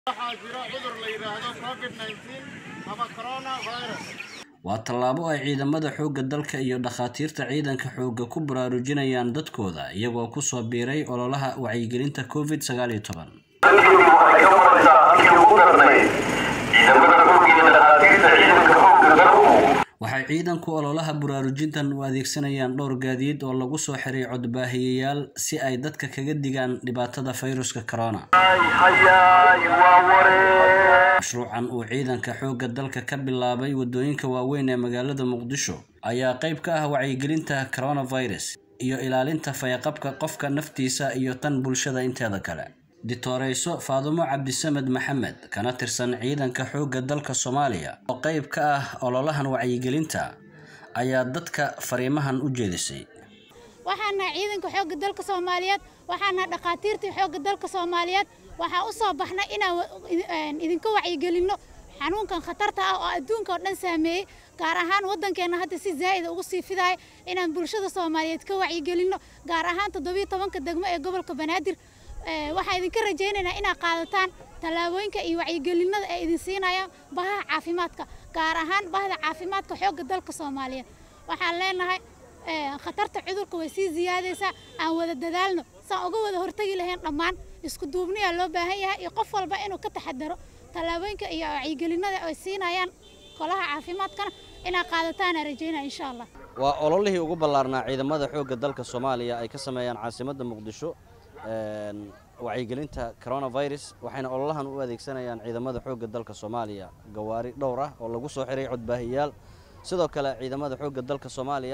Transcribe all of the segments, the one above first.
waxaa jira cudur la yidhaahdo covid 19 ama corona virus waa tallaabo ay ciidamada xoogga dalka iyo dhakhaatiirta ciidanka xoogga ku baraarujinayaan dadkooda iyagoo kusoo biiray ololaha wacyigelinta covid sagaal iyo toban halkii waxay ka maraysaa halkii ugu darnay ciidamada xoogga iyo dhakhaatiirta ciidanka xoogga dalku waxay ciidanku ololaha baraarujintan u adeegsanayaan dhowr gaadiid oo lagu soo xiray codbaahiyayaal si ay dadka kaga digaan dhibaatada fayruska corona hayaay waa waree mashruucan uu ciidanka xoogga dalka ka bilaabay waddooyinka waaweyn ee magaalada muqdisho ayaa qayb ka ah wacyigelinta coronavirus iyo ilaalinta fayaqabka qofka naftiisa iyo tan bulshada inteeda kale ditoreyso faadumo cabdisamed maxamed kana tirsan ciidanka xoogga dalka soomaaliya oo qayb ka ah ololahan wacyigelinta ayaa dadka fariimahan u jeedisay waxaana ciidanka xoogga dalka soomaaliyeed waxaana dhakhaatiirtii xoogga dalka soomaaliyeed waxaa u soo baxnay inaan idinka wacyigelinno xanuunkan khatarta ah oo adduunka oo dhan saameeyey gaar ahaan waddankeenna hadda si zaa'ida ugu sii fidaaya inaan bulshada soomaaliyeed ka wacyigelinno gaar ahaan toddobiyo tobanka degmo ee gobolka banaadir waxaan idinka rajaynaynaa inaad qaadataan tallaabooyinka iyo wacyigelinada ay idin siinayaan bahaha caafimaadka gaar ahaan bahda caafimaadka xoogga dalka soomaaliyeed waxaan leenahay khatarta cudurka way sii ziyaadaysaa aan wada dadaalno saan uga wada hortagi lahayn dhammaan isku duubniyaa loo baahan yahay iyo qof walba inuu ka taxadaro tallaabooyinka iyo wacyigelinada ay siinayaan golaha caafimaadkana inaad qaadataana rajaynaya insha allah waa ololihii ugu ballaarnaa ciidamada xoogga dalka soomaaliya ay ka sameeyaan caasimadda muqdisho wacyigelinta coronavirus waxayna ololahan u adeegsanayaan ciidamada xoogga dalka soomaaliya gawaari dhowr ah oo lagu soo xiray codbaahiyaal sidoo kale ciidamada xoogga dalka soomaaliya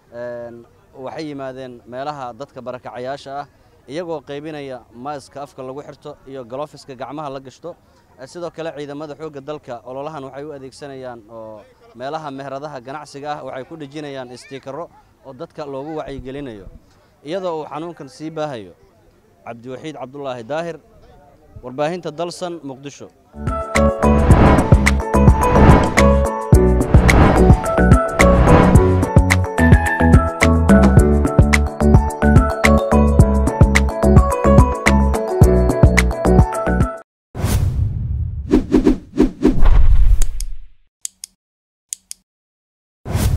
waxay yimaadeen meelaha dadka barakacayaasha ah iyagoo qaybinaya maaska afka lagu xirto iyo galofiska gacmaha la gashto sidoo kale ciidamada xoogga dalka ololahan waxay u adeegsanayaan oo meelaha meheradaha ganacsiga ah waxay ku dhejinayaan istiikaro oo dadka loogu wacyigelinayo iyadoo uu xanuunkan sii baahayo cabdiwaxiid cabdulaahi daahir warbaahinta dalsan muqdisho